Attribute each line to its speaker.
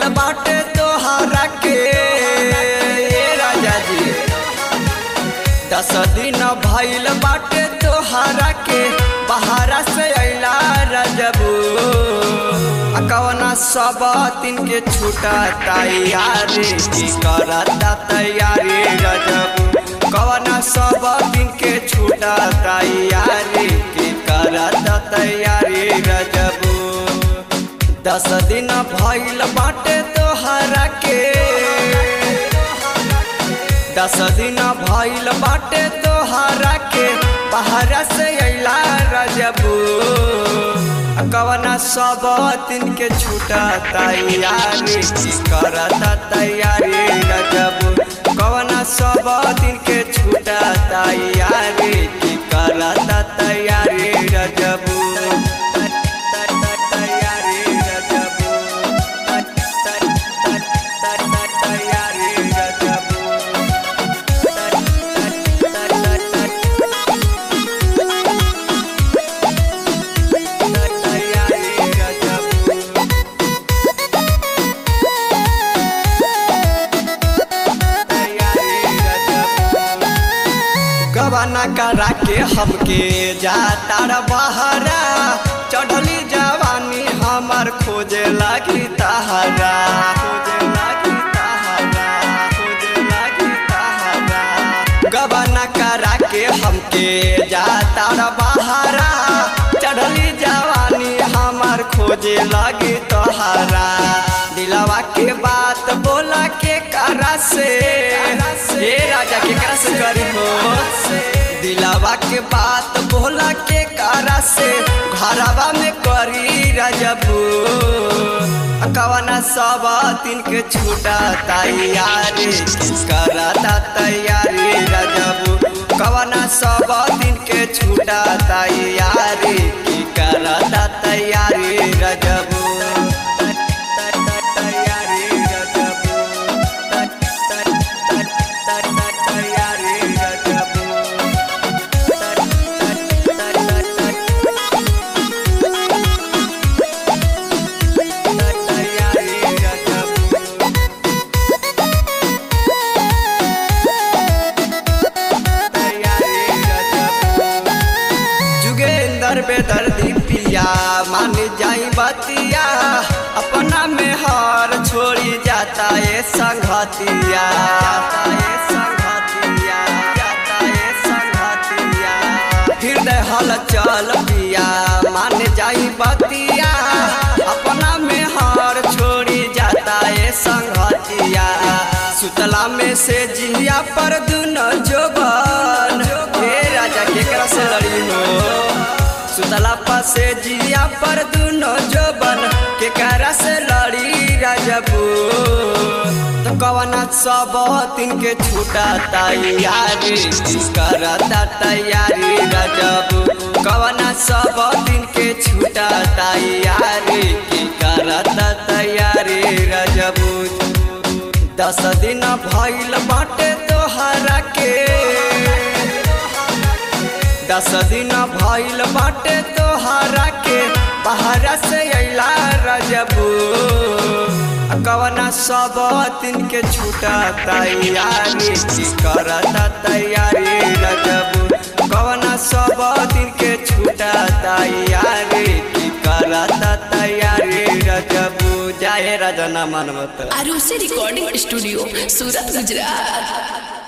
Speaker 1: बाटे तोहरा के ए राजा जी दस दिन भइल बाटे तोहरा के बहारा से अइला रजबू आ कवना सब दिन के छूटा तैयारी की करता तैयारी रजबू कवना सब दिन के छूटा तैयारी की करता तैयारी रजबू दस दिन भइल बाटे तोहरा के दस दिन भइल बाटे तोहरा के बाहर से अइला रजबू कवना सब दिन के छूटा तैयारी की करता तैयारी रजबू कवना सब दिन के छूटा तैयारी की करता तैयारी रजबू तैयारी रजबू तैयारी रजबू गवाना करा के हमके जाता बहरा चढ़ली जवानी हमार खोजे लगी तहरा खोजे लगी तहरा खोजे लगी तहरा गवाना करा के हमके जाता बहरा चढ़ली जवानी हमार खोजे लगी तोहरा दिलवा के बात बोला के करा से ए राजा के करा से करी हो दिलवा के बात बोला के करा से घरवा में करी रजबू कवना सब दिन के छूटा तैयारी करता तैयारी रजबू कवना सब दिन के छूटा तैयारी की करता तैयारी रजबू तैयारी रजबू तैयारी रजबू तैयारी रजबू जुगेंदर बेदर्दी पिया मान जाई बतिया अपना में हार छोड़ी जाता ये संघतिया जाता ये संघतिया जाता ये संघतिया हृदय हल चल पिया मान जाई बतिया अपना में हार छोड़ी जाता ये संघतिया सुतला में से जिया पर दुनो जोबन हे राजा केकरा से लड़ी हो सुतला पर से जिया पर दुनो जोबन केकरा से लड़ी राजबू तो कवना सब दिन के छूटा तैयारी करता तैयारी राजबू कवना सब दिन के छूटा तैयारी की करता तैयारी राजबू दस दिन भइल बाटे तोहरा के दस दिन भइल बाटे तोहरा के बाहर से अइला रजबू कवना सब दिन के छूटा तैयारी करता तैयारी रजबू कवना सब दिन के छूटा तैयारी करता तैयारी रजबू जाए रजना मनमत
Speaker 2: आरुषि रिकॉर्डिंग स्टूडियो सूरत गुजरात